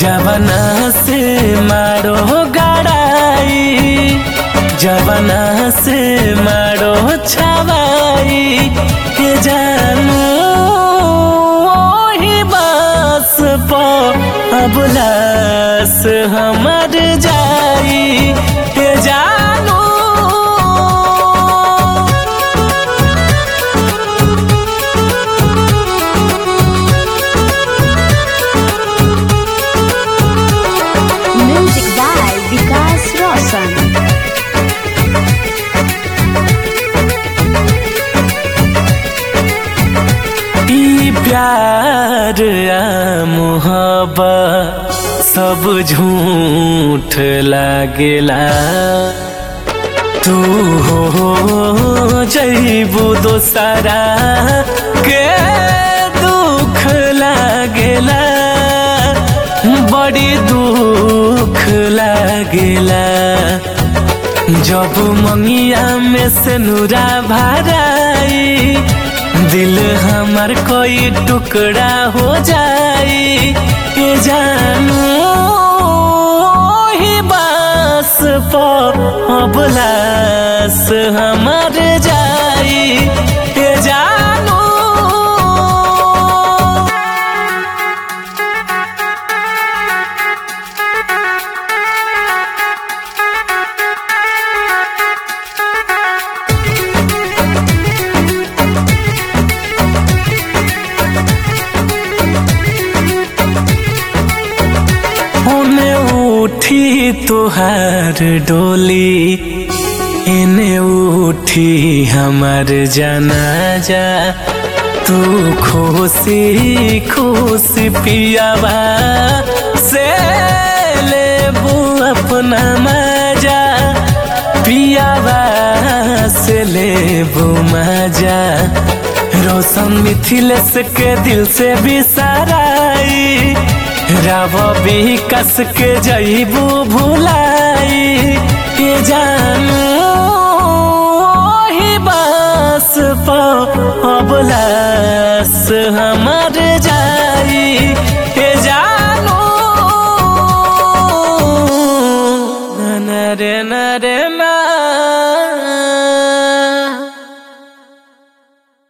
जवना से मारो गड़ाई जवना से मारो छवाई के जानू ओही बास पो अबलास हमर जाई के जानू Music by Vikas Roshan. ई प्यार आ मोहब्बत सब झूठ लागेला तू हो जैबू दोसरा के दुख लागेला बड़ी दुख लागेला जब मंगिया में से नूरा भराई दिल हमार कोई टुकड़ा हो जाई ये जानू ही बास पो अबलास हमार जाई ये जानू ओने उठी तुहार डोली इने उठी हमार जनाजा तू खुशी खुशी पियावा से लेबू अपना मजा पियावा से लेबू मजा रोशन मिथिलेश के दिल से बिसराई रब भी कस के जईबू भुलाई के जानू ही बास पो अबलास हम